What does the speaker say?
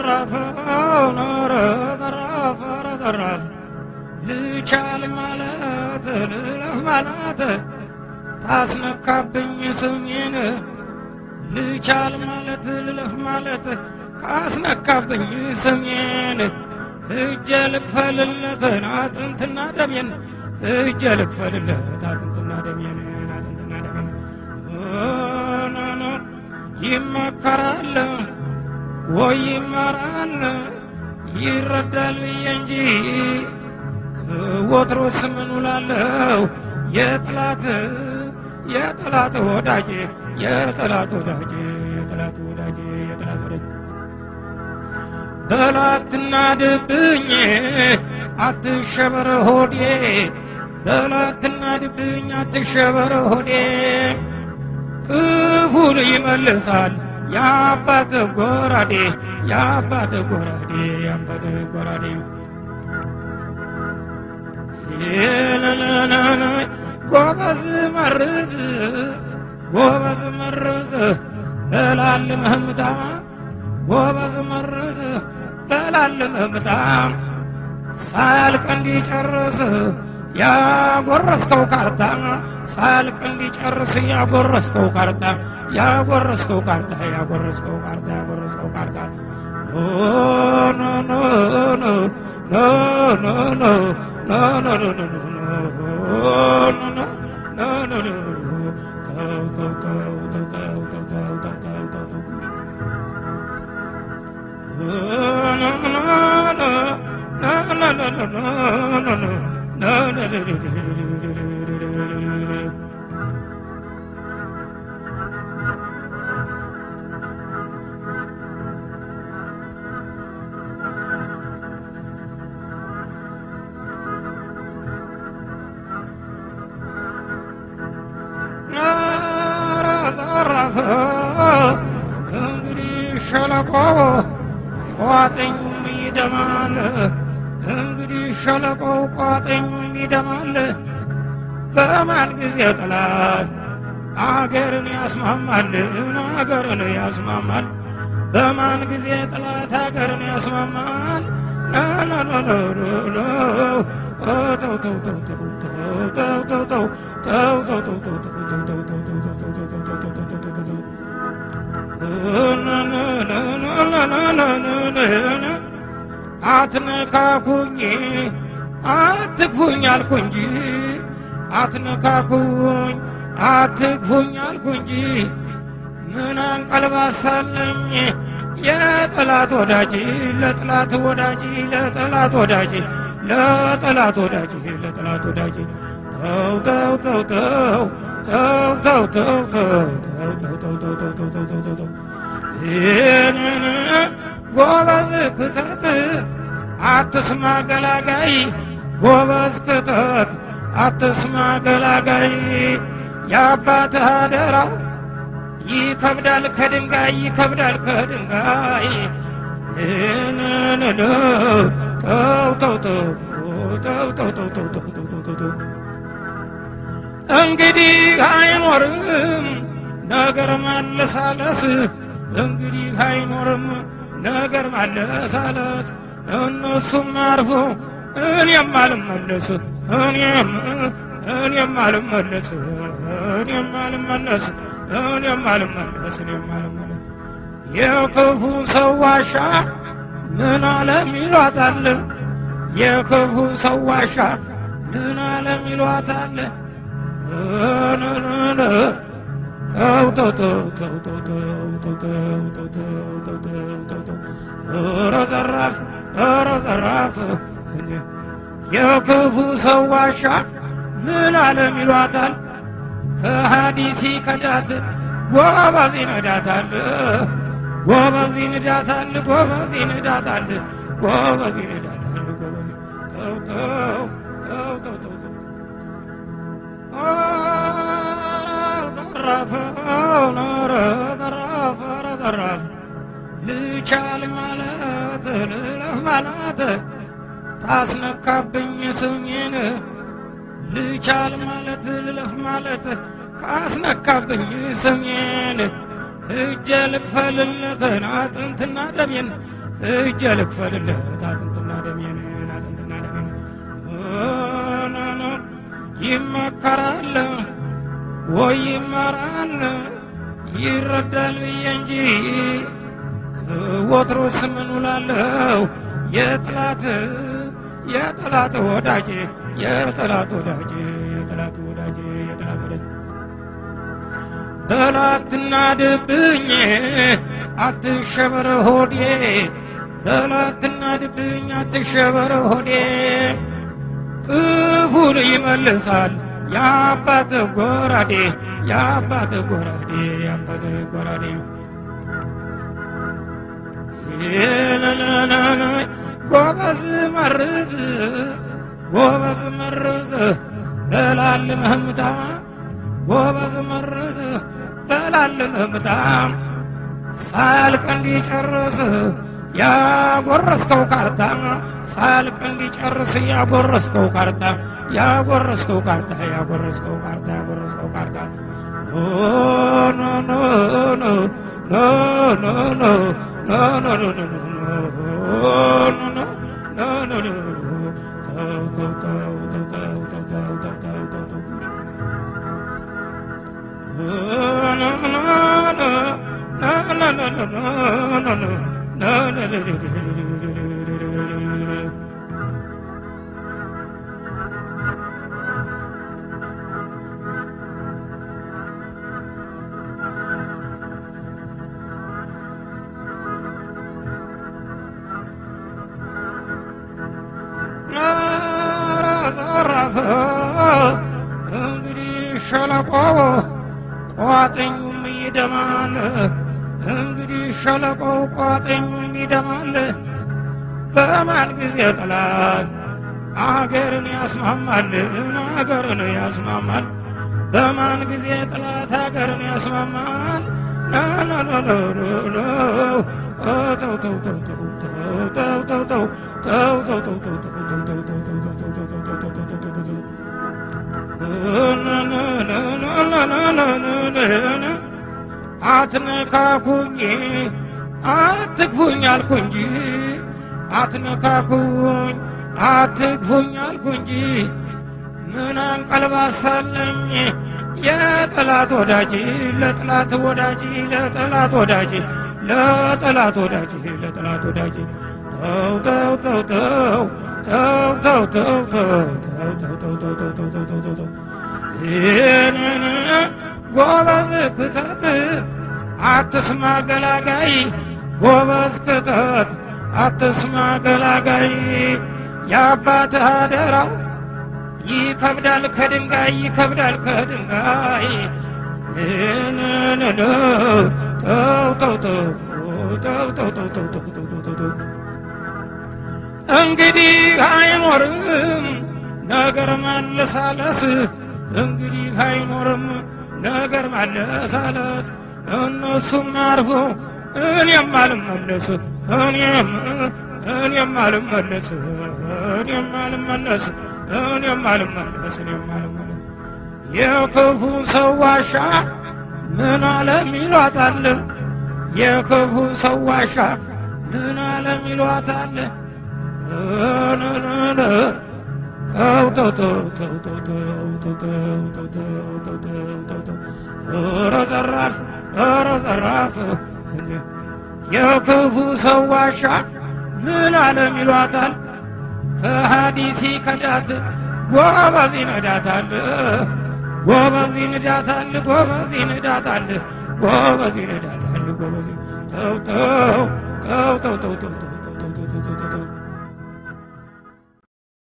ዘራፍ ኖረ ዘራፍ ኧረ ዘራፍ ልቻል ማለት ልለፍ ማለት ታስነካብኝ ስሜን ልቻል ማለት ልለፍ ማለት ካስነካብኝ ስሜን እጀ ልክፈልለትን አጥንትና ደሜን እጀ ልክፈልለት አጥንትና ደሜን አጥንትና ደሜን ኖ ይመከራል ወይ ይመራል ይረዳል ብዬ እንጂ ወትሮስ ምን ውላለሁ የጠላት የጠላት ወዳጅ የጠላት ወዳጅ የጠላት ወዳጅ የጠላት ወዳጅ በላትና ድብኝ አትሸበር ሆዴ በላትና ድብኝ አትሸበር ሆዴ ክፉን ይመልሳል የአባት ጎራዴ የአባት ጎራዴ የአባት ጎራዴ የለለለለ ጎበዝ መርዝ ጎበዝ መርዝ በላል መህምታ ጎበዝ መርዝ በላል መህምታ ሳያልቅ እንዲጨርስ ያጎረስከው ካርታ ሳያልቅ እንዲጨርስ ያጎረስከው ካርታ ያጎረስከው ካርታ ያጎረስከው ካርታ ያጎረስከው ካርታ ኖ ኖ ኖ ኖ ኖ ኖ ኖ ኖ ኖ ኖ ኖ ኖ ኖ ኖ ተው ተው ተው ተው ተው ተው ተው ተው ተው ተው ዘረፈ እንግዲህ ሸለቆ ቋጥኙም ይደማል እንግዲህ ሸለቆው ቋጥኙም ይደማል በማን ጊዜ ጥላት አገርን ያስማማል አገርን ያስማማል በማን ጊዜ ጥላት አገርን ያስማማል ተው ተው ተው ተው ተው ተው ተው ተው ተው ተው ተው ተው ተው ተው አትነካኩኝ አትክፉኝ አልኩ እንጂ አትነካኩኝ አትክፉኝ አልኩ እንጂ ምን አንቀልባሳለኝ የጠላት ወዳጅ ለጠላት ወዳጅ ለጠላት ወዳጅ ለጠላት ወዳጅ ለጠላት ወዳጅ ተው ተው ተው ተው ተው ተው ተው ተው ተው ተው ተው ተው ተው ተው ተው ተው ተው ይህንን ጎበዝ ክተት አትስማ ገላጋይ ጎበዝ ክተት አትስማ ገላጋይ የአባትህ አደራው ይከብዳል ከድንጋይ ይከብዳል ከድንጋይ ይህንን ተው ተው ተው ተው ተው ተው ተው ተው ተው ተው ተው እንግዲህ አይኖርም ነገር ማለሳለስ እንግዲህ አይኖርም ነገር ማለሳለስ እነሱም አርፎ እኔም አልመለስ እኔም እኔም አልመለስ እኔም አልመለስ እኔም አልመለስ እኔም አልመለስ የክፉ ሰው ዋሻ ምን አለም ይሏታል የክፉ ሰው ዋሻ ምን አለም ይሏታል ተው ተው ተው ተው ተው ተው ተው ተው ተው ተው ተው ተው ተው ኧረ ዘራፍ ኧረ ዘራፍ የክፉ ሰው ዋሻ ምን አለም ይሏታል ከሀዲሲ ከዳት ጎበዝ ይነዳታል ጎበዝ ይነዳታል ጎበዝ ይነዳታል ጎበዝ ይነዳታል ጎበዝ ተው ተው ተው ተው ተው ተው ዘራፍ ኖረ ዘራፍ ኧረ ዘራፍ ልቻል ማለት ልለፍ ማለት ታስነካብኝ ስሜን ልቻል ማለት ልለፍ ማለት ካስነካብኝ ስሜን እጀ ልክፈልለትን አጥንትና ደሜን እጀ ልክፈልለት አጥንትና ደሜን አጥንትና ደሜን ይመከራል ወይ ይመራል ይረዳል ብዬ እንጂ ወትሮስ ምን ውላለሁ የጠላት የጠላት ወዳጅ የጠላት ወዳጅ የጠላት ወዳጅ የጠላት ወዳጅ በላትና ድብኝ አትሸበር ሆዴ በላትና ድብኝ አትሸበር ሆዴ ክፉን ይመልሳል የአባት ጎራዴ የአባት ጎራዴ የአባት ጎራዴ ጎበዝ መርዝ ጎበዝ መርዝ በላል መህምታ ጎበዝ መርዝ በላል መህምታ ሳያልቅ እንዲጨርስ ያጎረስከው ካርታ ሳያልቅ እንዲጨርስ ያጎረስከው ካርታ ያጎረስከው ካርታ ያጎረስከው ካርታ ያጎረስከው ካርታ ኖ ኖ ኖ ኖ ኖ ኖ ኖ ኖ ኖ ኖ ኖ ኖ ኖ ኖ ተው ተው ተው ተው ተው ተው ተው ተው ተው ተው ኖ ኖ ኖ ዘረፈ እንግዲህ ሸለቆ ቋጥኙም ይደማል እንግዲህ ሸለቆው ቋጥኙም ይደማል በማን ጊዜ ጠላት አገርን ያስማማል አገርን ያስማማል በማን ጊዜ ጠላት አገርን ያስማማል ተው ተው ተው ተው ተው ተው ተው ተው ተው ተው ተው ተው ተው ተው ተው አትነካኩኝ አትግፉኝ አልኩ እንጂ አትነካኩኝ አትግፉኝ አልኩ እንጂ ምን አንቀልባሳለኝ የጠላት ወዳጅ ለጠላት ወዳጅ ለጠላት ወዳጅ ለጠላት ወዳጅ ለጠላት ወዳጅ ተው ተው ተው ተው ተው ተው ተው ተው ተው ተው ተው ተው ተው ተው ተው ተው ተው ይህንን ጎበዝ ክተት አትስማ ገላጋይ ጎበዝ ክተት አትስማ ገላጋይ የአባትህ አደራው ይከብዳል ከድንጋይ ይከብዳል ከድንጋይ ይህንን ተው ተው ተው ተው ተው ተው ተው ተው ተው ተው ተው እንግዲህ አይኖርም ነገር ማለሳለስ እንግዲህ አይኖርም ነገር ማለሳለስ እነሱም አርፎ እኔም አልመለስ እኔም እኔም አልመለስ እኔም አልመለስ እኔም አልመለስ እኔም አልመለስ የክፉ ሰው ዋሻ ምን አለም ይሏታል የክፉ ሰው ዋሻ ምን አለም ይሏታል ተው ተው ተው ተው ተው ተው ተው ተው ተው ተው ተው ተው ተው ኧረ ዘራፍ ኧረ ዘራፍ የክፉ ሰው ዋሻ ምን አለም ይሏታል ከሀዲሲ ከዳት ጎበዝ ይነዳታል ጎበዝ ይነዳታል ጎበዝ ይነዳታል ጎበዝ ይነዳታል ጎበዝ ተው ተው ተው ተው ተው ተው ተው ተው ተው ተው ተው